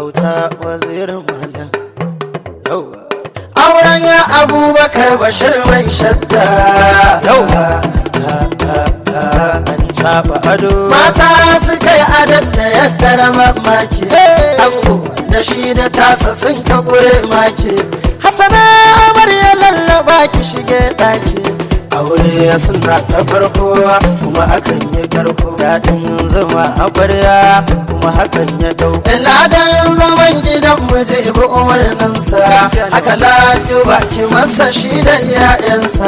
auta wazirin malam yauwa auren ya abubakar bashir mai shadda yauwa an taba ado mata suka yi adon da ya karama maki ango da shi da tasa sun ka gure maki hasana amarya lallaba ki shige daki aure suna ta farko kuma akan yi karko daɗin zama a barya kuma hakan ya dau ladan zaman gidan miji bi umarninsa haka lafi baki masa shi da iyayensa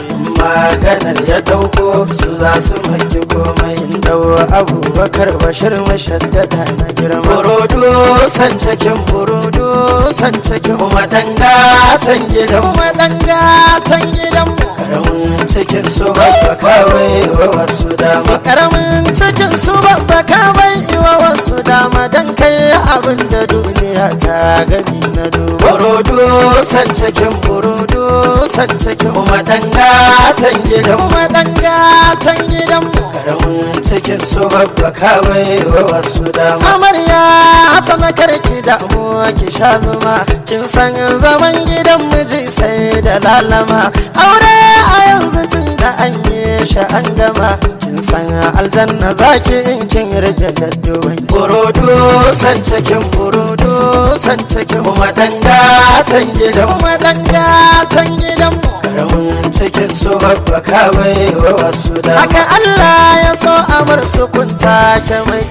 maganar ya dauko su za su maki komai in dau abubakar bashir mashaddada na girma burudu san cikin burudu san cikin kuma dangatan gidan kuma dangatan gidan karamin cikin su babba kawai wa wasu dama karamin cikin su babba kawai wa wasu dama dan kai abin da duniya ta gani na duba burudu san cikin burudu san cikin kuma dangatan gidan kuma dangatan gidan karamin cikin su babba kawai wa wasu dama amarya hasana karki da mu ki sha zuma kin san zaman gidan miji sai da lalama aure a yanzu tun da an yi shi an gama kin san aljanna zaki in kin rage daddoban burudu san cikin burudu san cikin kuma dangatan gidan kuma dangatan gidan karamin cikin su babba kawai wa wasu da haka Allah ya so amar su kunta ke mai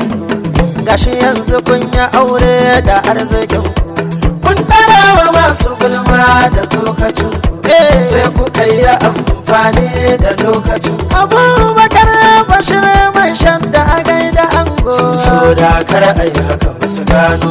gashi yanzu kun yi aure da arzikin ku kun tara wa masu gulma da tsokacin ku sai kuka yi amfani da lokacin abubakar bashir mai shan da agai da ango sun so da kar a yi haka ba su gano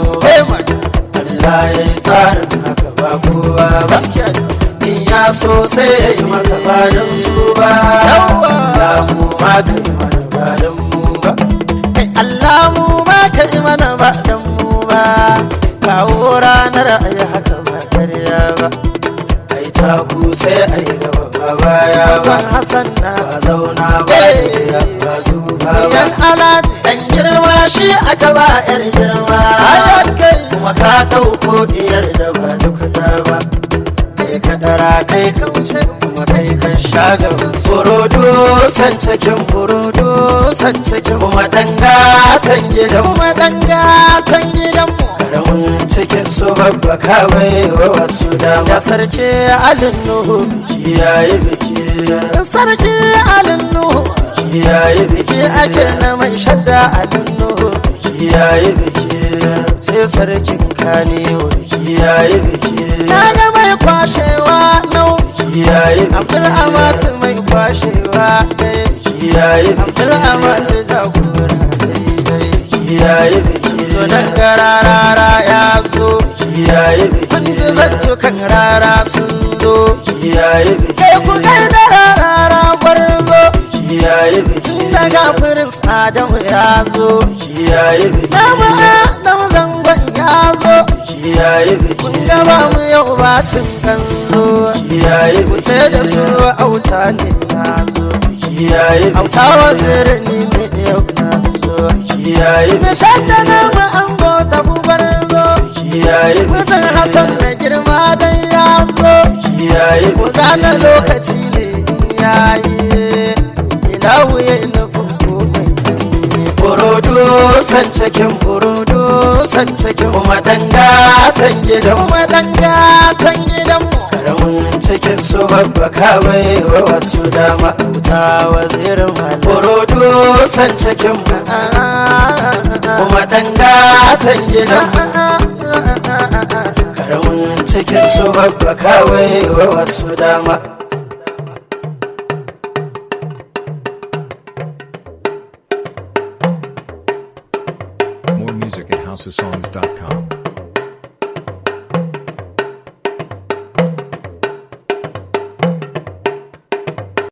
Allah ya yi tsarin haka ba kowa ba in ya so sai ya yi maka bayan su ba Allah mu ma ka yi mana bayan mu ba Allah mu ma ka yi mana bayan mu ba kawo ranar a yi haka ba karya ba ai taku sai a yi gaba ba baya ba Hassan na ba zauna ba ba zuba ba yan alaji dan girma shi aka ba yar girma kai kuma ka dauko diyar da ba duka da ba kai ka dara kai ka wuce kuma kai ka sha gaba burudu san cikin burudu san cikin kuma dangatan gidan kuma dangatan gidan karamin cikin su babba kawai wa wasu dama sarki alin nuhu biki yayi biki sarki alin nuhu biki yayi biki ake na mai shadda alin nuhu biki yayi biki sai sarkin kane biki yayi biki na ga mai kwashewa nau biki yayi abdul amatu mai kwashewa biki yayi abdul amatu jagora daidai biki yayi biki zo nan gararara ya zo kiyaye biki kun ji zantukan rara sun zo kiyaye biki kai ku kai da rarara gwarzo kiyaye biki tun daga firin adamu ya zo kiyaye biki dama adamu zangon ya zo kiyaye biki kun gaba mu yau bacin kan zo kiyaye biki ce da su auta ne na zo kiyaye biki auta wazirin ne yau na zo kiyaye biki shadda na mu an gota bubar zo kiyaye mutum hasan na girma dan ya zo kiyaye ku gane lokaci ne yayi ilahu ya nufin komai burudu san cikin burudu san cikin kuma dangatan gidan kuma dangatan gidan karamin cikin su babba kawai wa wasu dama ta wazirin malam burudu san cikin kuma dangatan gidan karamin cikin su babba kawai wa wasu dama More music at housesongs.com.